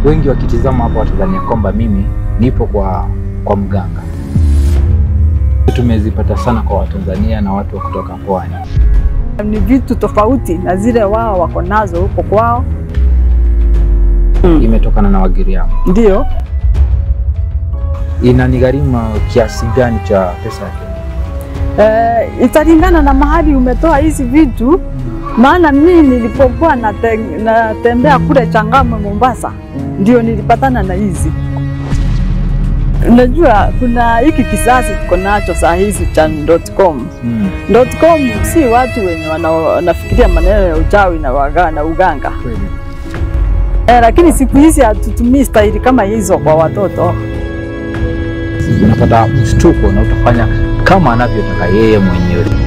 wengi wakitizama hapa watadhania kwamba mimi nipo kwa, kwa mganga. Tumezipata sana kwa Watanzania na watu wa kutoka pwani. Ni vitu tofauti na zile wao wako nazo huko kwao. Imetokana na Wagiriama. Ndio Inanigharimu kiasi gani cha pesa ya Kenya? eh, italingana na mahali umetoa hizi vitu, maana mimi nilipokuwa nate, natembea kule Changamwe Mombasa, ndio nilipatana na hizi. Unajua kuna hiki kisasi tuko nacho saa hizi cha .com. Mm. .com si watu wenye wana- wanafikiria maneno ya uchawi na, waga, na uganga Kweli. eh, lakini siku hizi hatutumii staili kama hizo kwa watoto. Unapata mshtuko na utafanya kama anavyotaka yeye mwenyewe.